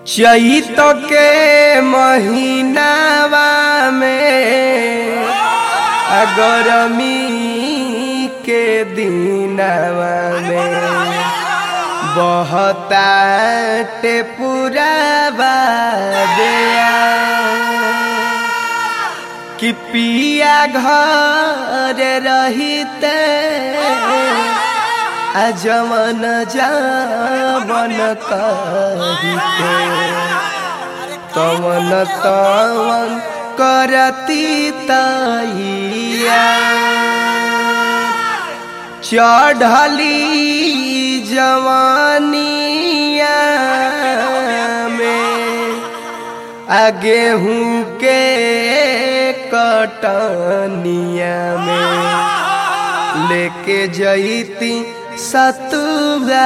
चैत के महीनावा में आ गरमी के दिनवा में बहता पूरा बादिया कि पिया घर रहिते आ जमन जावन कहिते तवन तवन करती तैया चढ़ली जवानिया में आ गेहूँ के कटनिया में लेके जईती सतुआ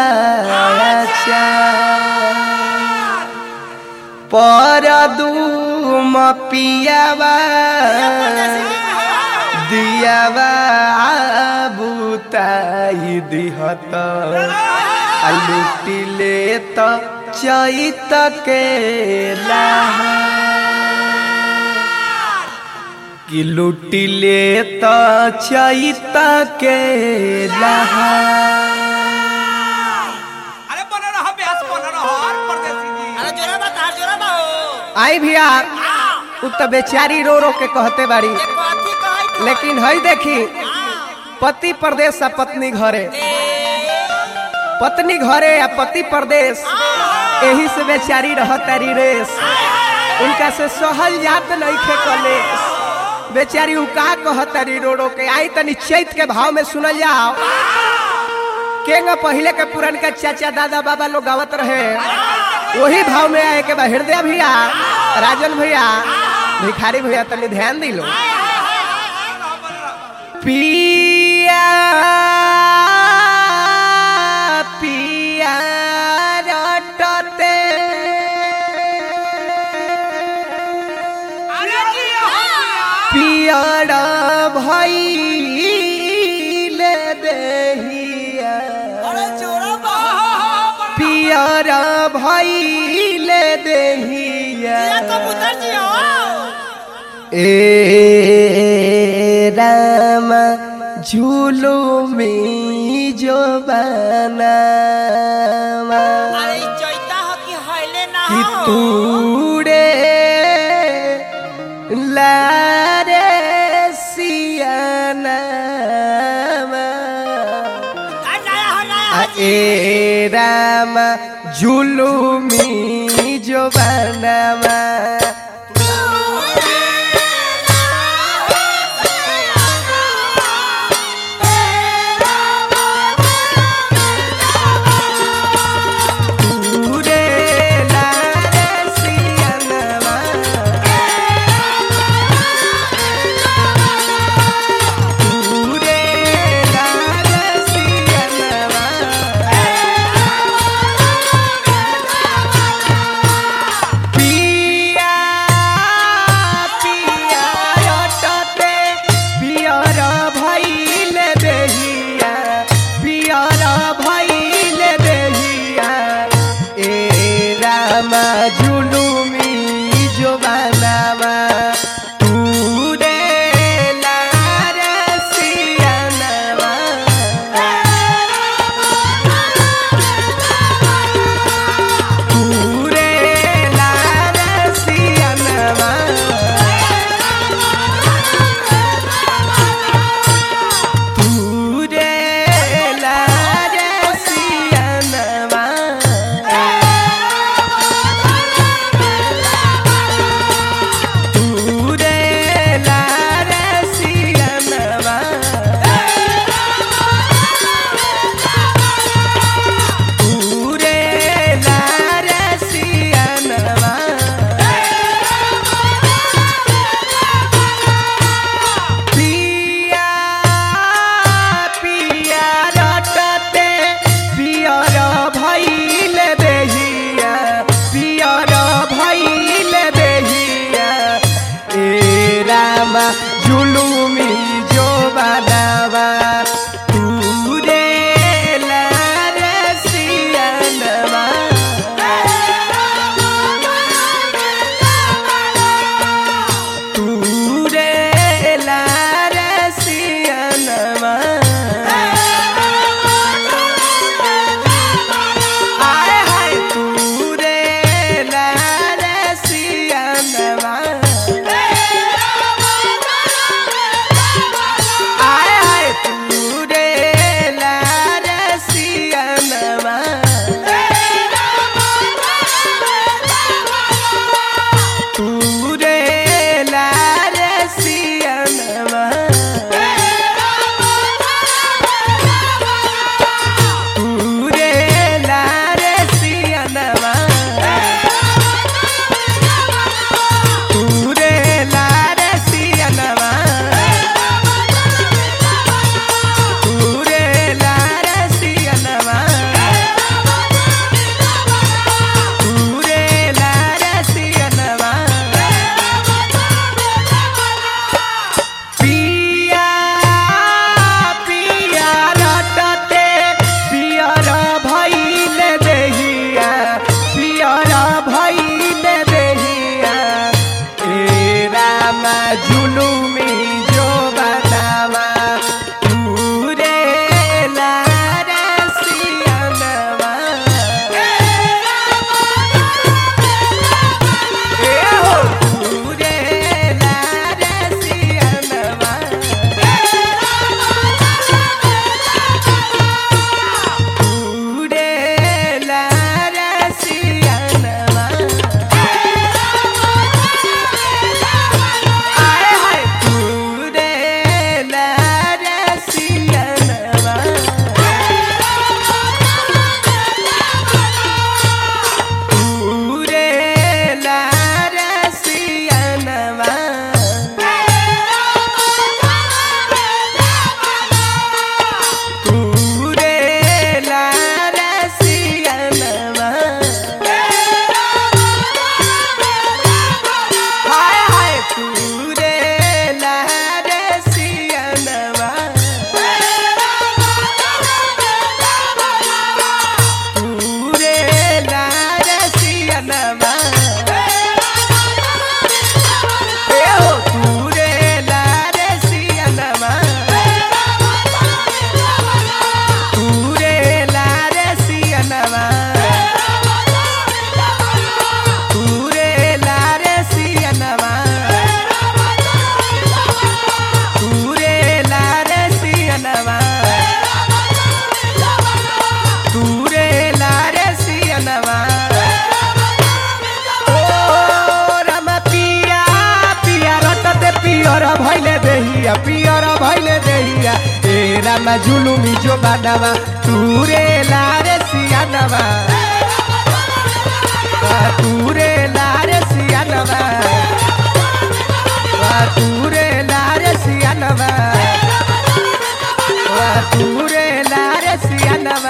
पर दूम पियावा दियावा बुताई दिहत आ लुटी ले त चैत के लहा कि लुटी ले त चैत के लहा अरे बना रहा ब्यास बना रहा परदेसी जी अरे जोरा बता जोरा बा हो आई भैया उ त बेचारी रो रो के कहते बाड़ी ये कथी कहै तो लेकिन हई देखी पति प्रदेश आ पत्नी घरे पत्नी घरे या पति प्रदेश यही से बेचारी रहतारी रेस उनका से सहल जात नहीं खे कलेस बेचारी उ का कहतारी रो रो के आई तनी चैत के भाव में सुनल जाओ केंगा पहले के पुरन के चाचा दादा बाबा लोग गावत रहे वही भाव में आए के बा हृदय भैया राजन भैया भिखारी भैया तनी ध्यान दिलो पिया पिया रटते अरे जी हाँ पियर भइल देहिया अरे जोरा बा पियर भइल देहिया ये कबूतर जी हो ए राम झूलो में जो बनावा अरे ई चैता हो कि हइले ना कि हो तूड़े लारे सियानावा आ नया हो नया आ हो जी ए राम जुलुमी जो बनावा तूरे लारे सियानावा तूरे लारे सियानावा पिया पिया रटते पियर भइल देहिया पियर भइल देहिया ए राम जुलुमी जो बनावा तू रे लार सियानवा पूरे लाल सियानवा पूरे लाल सियानवा पूरे लाल सियानवा पूरे लाल सियानवा पिया पिया रटते पियर भइल देहिया पियर भइल देहिया ए रामा जुलुमी जो बनावा तू रे लाल सियानवा रामा जुलुमी जो बानावा तूरे लारे सियानवा तूरे लारे सियानवा तूरे लारे सियानवा तूरे लारे सियानवा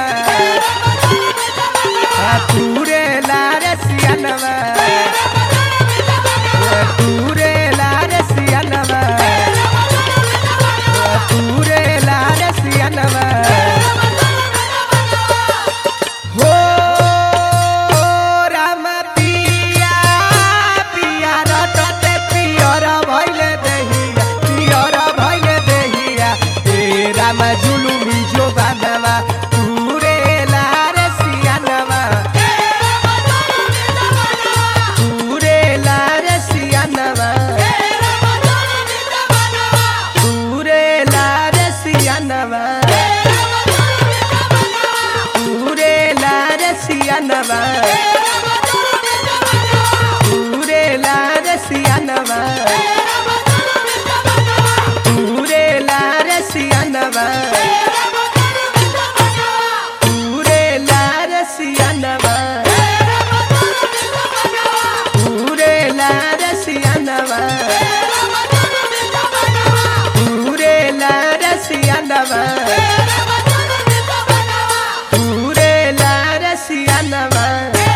तूरे लारे सियानवा तूरे लारे सियानवा तूरे लारे सियानवा हो राम पिया पिया रटते पियर भइले देहिया पियर भइले देहिया ए राम जुलुमी जो बानवा तूरे लारे सियानवा तूरे लारे सियानवा तूरे लारे सियानवा तूरे लारे सियानवा तूरे लारे सियानवा तूरे लारे सियानवा तूरे लारे सियानवा तूरे लारे सियानवा तूरे लारे सियानवा तूरे लारे सियानवा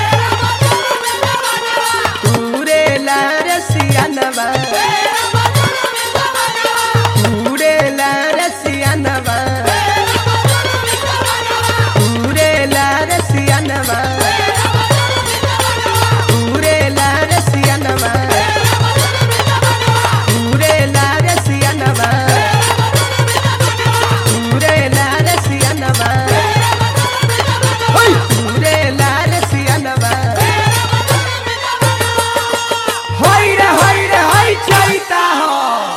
तूरे लारे सियानवा तूरे लारे सियानवा तूरे लारे सियानवा तूरे लारे सियानवा तूरे लारे सियानवा तूरे लारे सियानवा तूरे लारे सियानवा होई रे होई रे होई चैता हो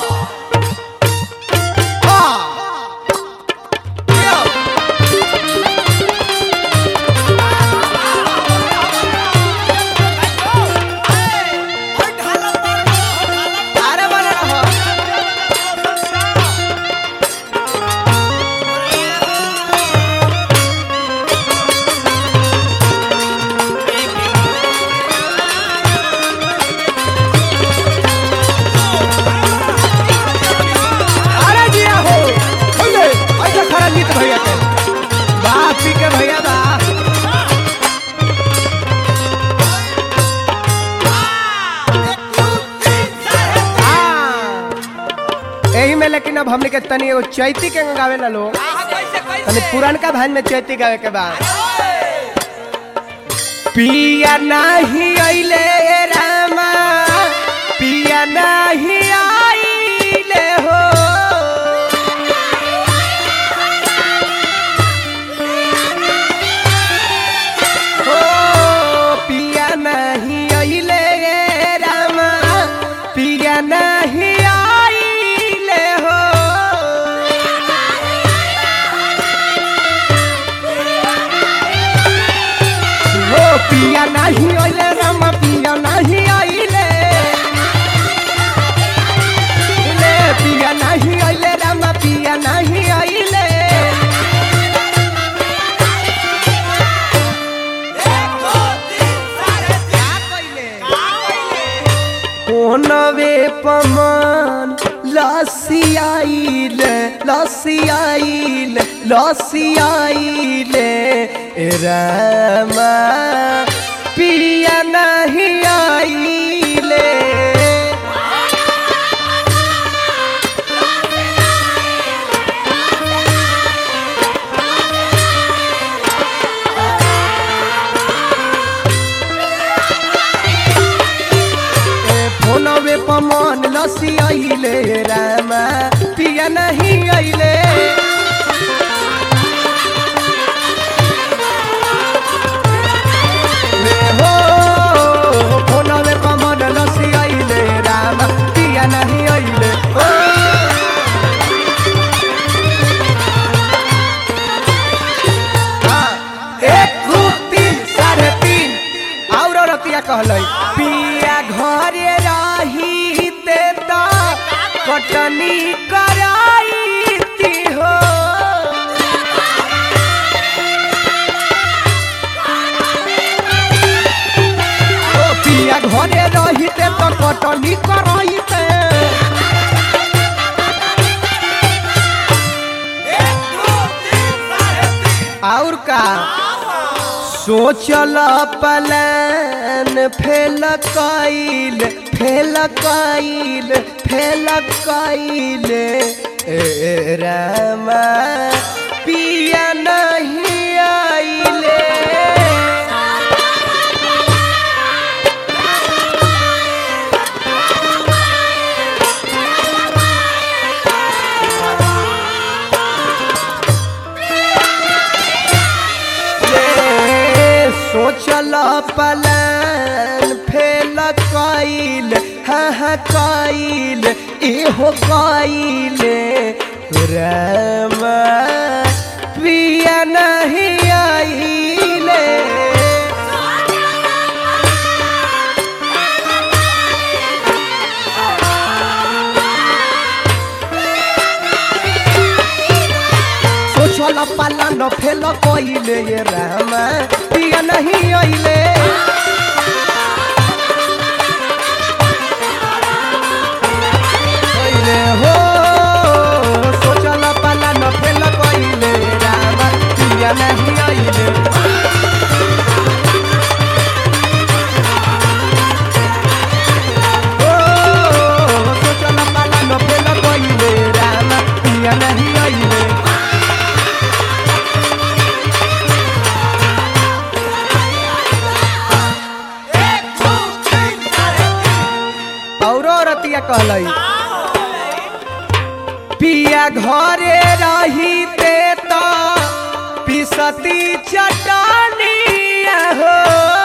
अरे बने रहो अरे जिया हो होइले ऐसा खरा जीत भैया के वाह पी के भैया बा हाँ। एही में लेकिन अब हमने के तनी एगो चैती के गावे ला लोग कैसे तनी कैसे पुरानका भान में चैती गावे के बा पिया नाही आइले रामा पिया नाही आइले हो हो पिया नाही आइले रामा पिया नाही आइले हो हो पिया नहीं आइले रामा पिया नहीं आइले ले पिया नहीं आइले रामा पिया नहीं आइले कोनवे पमान लसी आइले लसी आइले लसी आइले ए रामा पिया नहीं आइले ए फोनवे पमान लसी आइले रामा पिया नहीं आइले ले हो फोनवे पमान लसी आइले रामा पिया नहीं आइले ओ हाँ, एक दू तीन साढ़े तीन और रतिया कहलै पिया घरे रही ते त कटनी कराई हो तो कटनी करइते और का सोचल पलान फेल कइल फेल कइल फेल कइल ए रामा पिया नहीं आइले ये सोचल पलान फेल कइल हाँ हाँ कइल इहो कइल रामा पिया नहीं आइले सोचल पालन फेल कइले ये रामा पिया नहीं आइले कइले हो सोचल पालन फेल कइले रामा पिया नहीं आइले ओ सोचल पालन फेल कइले रामा पिया नहीं आइले औरो रतिया कहलई पिया घरे रहीते तो पिसती चटनिया हो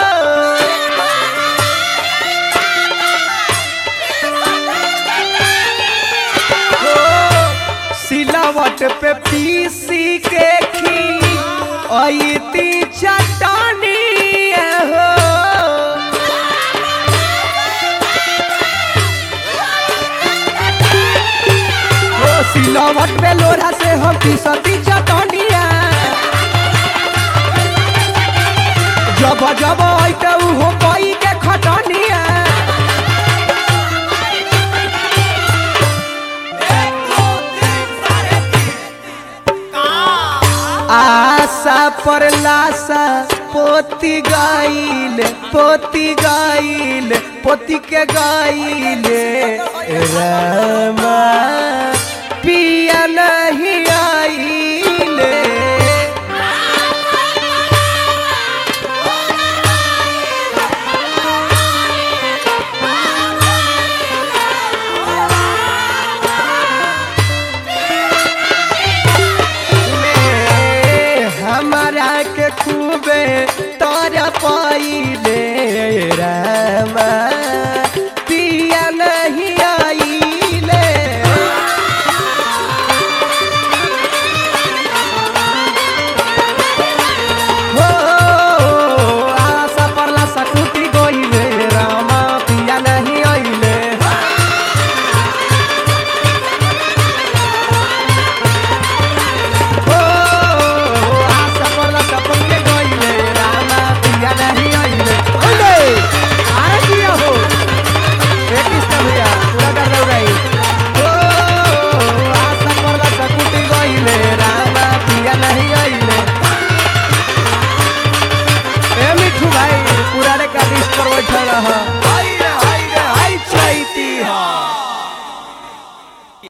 हो, सिलावट पे पीसी के खी अती चटनिया हो ओ सिलावट पे लोढ़ा से हम पीसती चटनिया जब जब आइते उहो कोई के खटनिया आशा पर लाशा पोती गाइल पोती गाइल पोती के गाइल रामा पिया नहीं आइले ले हमरा के खूबे तोरा पाइले रामा पिया नहीं आइले हो आशा परला सकुटी गइले रामा पिया नहीं आइले हो आशा परला सपने गइले रामा पिया नहीं आइले ओले आरे किया हो एक किस्ता भैया पूरा कर दो रही हो आशा परला सकुटी गइले रामा पिया नहीं आइले ए मिठू भाई पूरा रे का लिस्ट पर बैठल